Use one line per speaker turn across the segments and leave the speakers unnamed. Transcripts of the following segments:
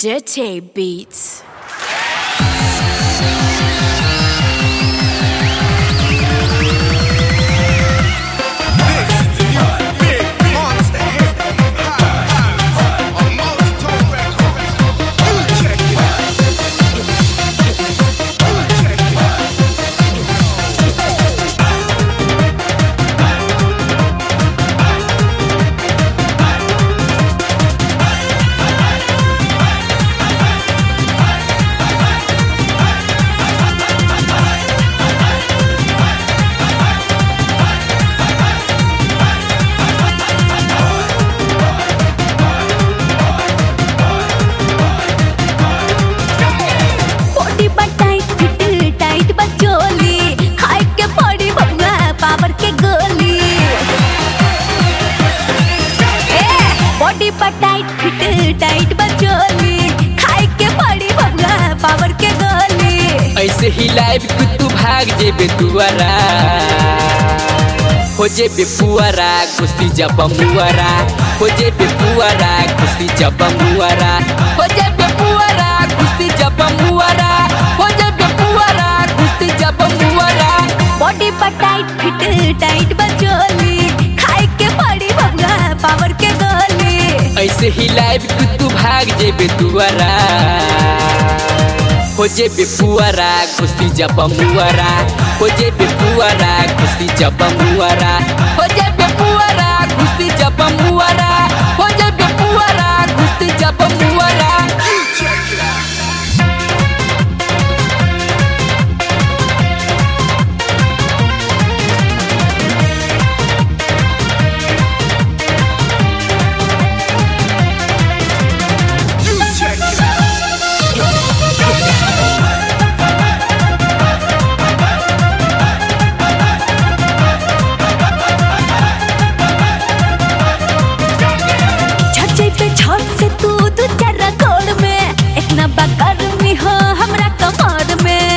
Dirty Beats.
Body बा tight fit tight बा चोली खाए के पड़ी बबुआ पावर के गोली ए बॉडी बा टाइट फिट टाइट बा चोली खाए के पड़ी बबुआ पावर के गोली
ऐसे ही लाइव कि तू भाग जेबे दुआरा हो जेबे पुआरा कुश्ती जब मुआरा हो जेबे पुआरा कुश्ती जब मुआरा हो जेबे पुआरा कुश्ती जब मुआरा हो जेबे पुआरा कुश्ती जब मुआरा
बॉडी बा टाइट फिट टाइट बा चोली खाए के पड़ी बबुआ पावर के गोली
ऐसे ही लाइव कि तू भाग जेबे दुआरा हो जेबे पुआरा कुश्ती जब मुआरा हो जेबे पुआरा कुश्ती जब मुआरा हो जेबे पुआरा कुश्ती जब मुआरा हो जेबे पुआरा कुश्ती जब मुआरा
छज्जे पे छत से तू दू चार गोड़ में इतना बकर हो हमरा कमर में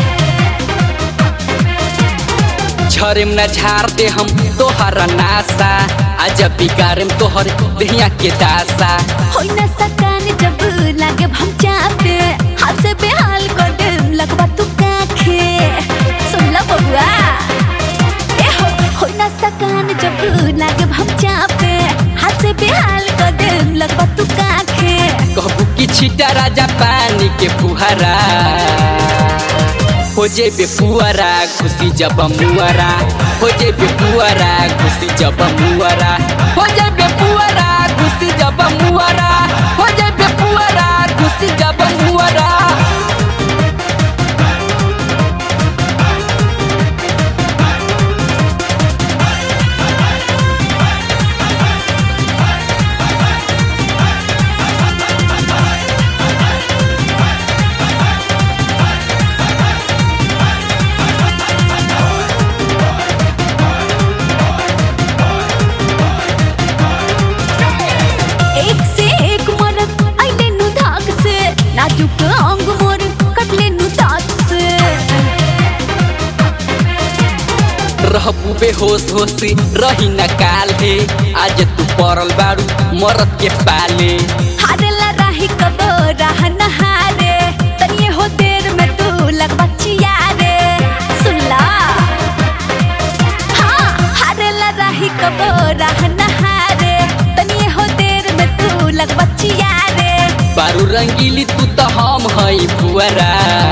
झरेम न झाड़ते हम तोहर नासा आज बिगाड़ेम तोहर दहिया के दासा
होई न सकान जब लागे हम चापे हाथ से बेहाल कर दे लगवा तू काखे सुन ला बबुआ ए हो होई न सकान जब लागे हम चापे हाथ से बेहाल कर दे लगवा तू काखे
कहबू कि छिटा राजा पानी के फुहारा हो जेबे पुआरा खुशी जब मुआरा हो जेबे पुआरा खुशी जब मुआरा हो जेबे पुआरा खुशी जब मुआरा हो जेबे पुआरा खुशी जब मुआरा
एक से एक मरद आइले नु धाक से नाजुक अंग मोर कटले नु दांत से
रहबू बेहोश होश रही न काल हे आज तू पड़ल बारू मरद के पाले
हारेला राही कब राह नहारे तनिए हो देर में तू लगवा चियारे सुन ला हाँ हारेला राही कब राह नहारे तनिए हो देर में तू लगवा चियारे
बारू रंगीली तू तो हम हई पुअरा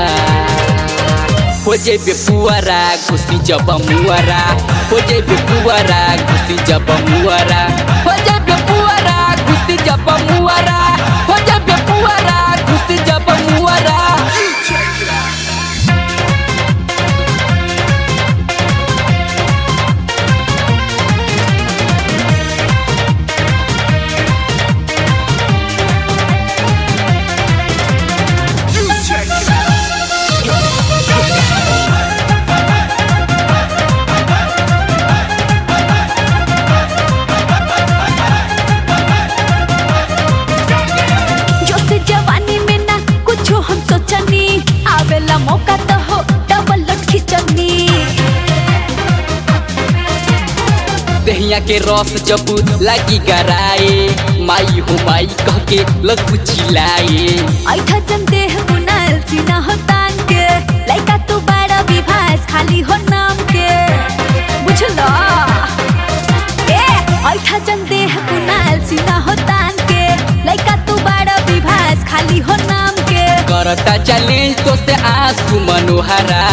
हो जेबे पुअरा खुशी जब मुअरा हो जेबे पुअरा खुशी जब मुअरा हो जेबे पुअरा खुशी जब मुअरा हो जेबे पुअरा खुशी जब मुअरा
जो से जवानी में ना कुछ हम सोचनी आवेला मौका तो हो डबल लट खिचनी
दहिया के रस जब लागी गराए माई हो माई कह के लग चिल्लाए
ऐठा जन देह बुनल सीना हो तान के लइका तू बड़ा विभास खाली हो नाम के बुझलो ए ऐठा जन देह बुनल सीना हो तान के लइका तू बड़ा विभास खाली हो नाम के
करता चैलेंज तो से आंसू मनोहरा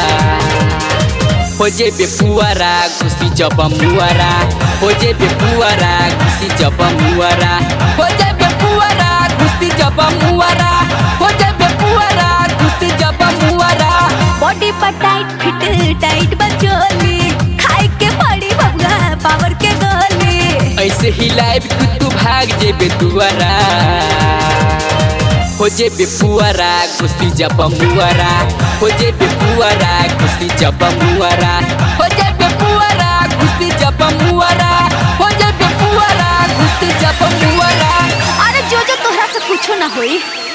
हो जे बेपुआरा खुशी जब मुआरा हो जे बेपुआरा खुशी जब मुआरा हो जे बेपुआरा खुशी जब मुआरा हो जे बेपुआरा खुशी जब मुआरा
बॉडी पर टाइट फिट टाइट बचोली खाए के पड़ी बबुआ पावर के गोली
ऐसे ही लाइव तू भाग जे बेतुआरा हो जे बेपुआरा खुशी जब मुआरा हो जे बेपुआरा खुशी जब मुआरा हो जे बेपुआरा खुशी जब मुआरा हो जे बेपुआरा खुशी जब मुआरा
अरे जो जो तोहरा से कुछो ना होई